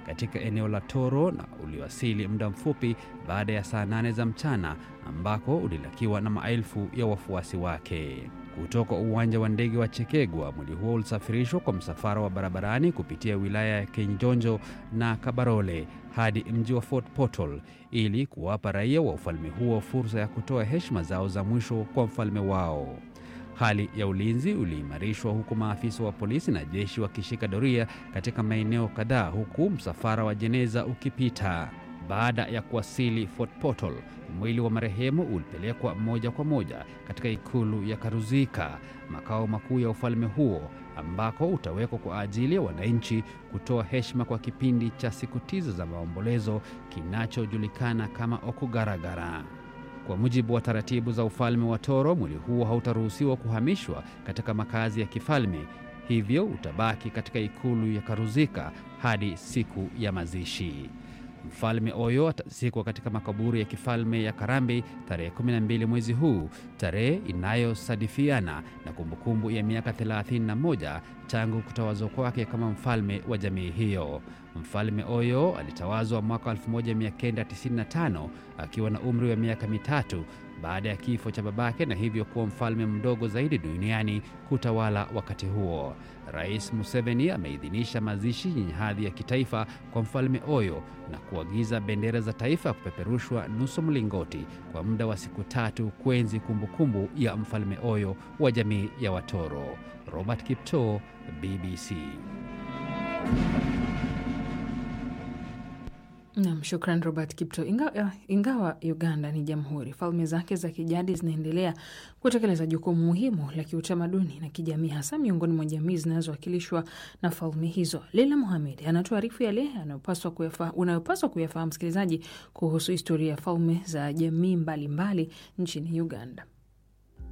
katika eneo la Toro na uliwasili muda mfupi baada ya saa nane za mchana ambako ulilakiwa na maelfu ya wafuasi wake. Kutoka uwanja wa ndege wa Chekegwa, mwili huo ulisafirishwa kwa msafara wa barabarani kupitia wilaya ya Kinjonjo na Kabarole hadi mji wa Fort Portal ili kuwapa raia wa ufalme huo fursa ya kutoa heshima zao za mwisho kwa mfalme wao. Hali ya ulinzi uliimarishwa huku maafisa wa polisi na jeshi wakishika doria katika maeneo kadhaa huku msafara wa jeneza ukipita. Baada ya kuwasili Fort Portal, mwili wa marehemu ulipelekwa moja kwa moja katika ikulu ya Karuzika, makao makuu ya ufalme huo, ambako utawekwa kwa ajili ya wananchi kutoa heshima kwa kipindi cha siku tisa za maombolezo kinachojulikana kama Okugaragara. Kwa mujibu wa taratibu za ufalme wa Toro, mwili huo hautaruhusiwa kuhamishwa katika makazi ya kifalme, hivyo utabaki katika ikulu ya Karuzika hadi siku ya mazishi. Mfalme Oyo atazikwa katika makaburi ya kifalme ya Karambi tarehe 12 mwezi huu, tarehe inayosadifiana na kumbukumbu ya miaka 31 tangu kutawazwa kwake kama mfalme wa jamii hiyo. Mfalme Oyo alitawazwa mwaka 1995 akiwa na umri wa miaka mitatu baada ya kifo cha babake na hivyo kuwa mfalme mdogo zaidi duniani kutawala wakati huo. Rais Museveni ameidhinisha mazishi yenye hadhi ya kitaifa kwa mfalme Oyo na kuagiza bendera za taifa kupeperushwa nusu mlingoti kwa muda wa siku tatu kuenzi kumbukumbu ya mfalme Oyo wa jamii ya Watoro. Robert Kipto, BBC. Nam, shukran Robert Kipto. Ingawa, ingawa Uganda ni jamhuri, falme zake za kijadi zinaendelea kutekeleza jukumu muhimu la kiutamaduni na kijamii, hasa miongoni mwa jamii zinazowakilishwa na falme hizo. Leila Muhamed anatuarifu yale unayopaswa kuyafahamu msikilizaji kuhusu historia ya falme za jamii mbalimbali mbali nchini Uganda.